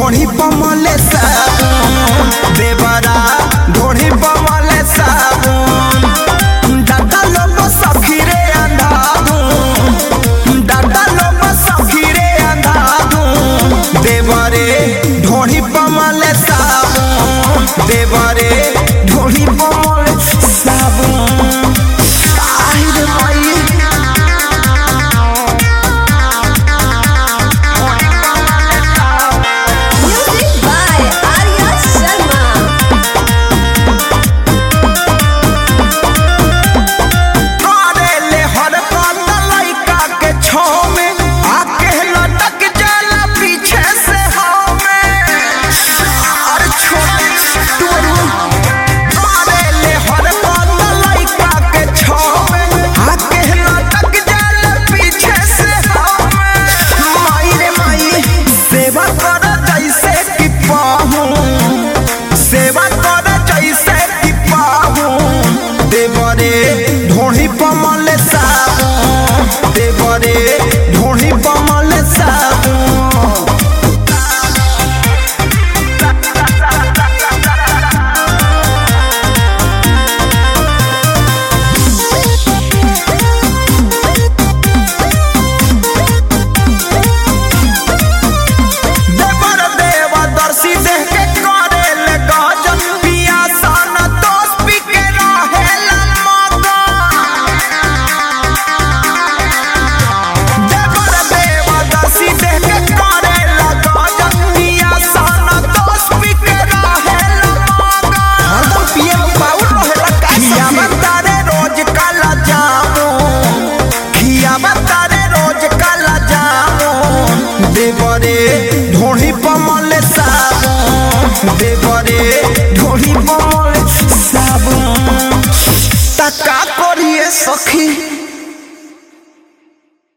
ढोढ़ी पमले साबुन देवरा ढोढ़ी पमले साबुन दादा लोग सखीरे अंधाधुन दादा लोग सखीरे अंधाधुन देवरे ढोढ़ी पमले साबुन देवरे ढोढ़ी पमले साबुन আহিरे माई Music by Arya Sharma. करेले हर बात लइका के छाव में आके लटक जाला पीछे से हमें अरे छोटे टोरू करेले हर बात लइका के छाव में आके लटक जाला पीछे से हमें माई रे माई सेवा कर जैसे कि पाहूं सेवा कर जैसे कि पाहूं देवरे ढोढ़ी पमल साबुन देवरे ढोढ़ी पमल साबुन देवर देवा दर्शी देह के करे ले गजन पिया सन दोस्त पी के रहे मगन देवर देवा दर्शी देह के करे ले गजन पिया सन दोस्त पी के रहे मगन हरदम पिए पाउल रहेला का खिया बतारे रोज काला जामुन खिया बतारे रोज काला जामुन देवरे ढोढ़ी पमल साबुन देवरे ढोढ़ी पमल साबुन तका करिए सखी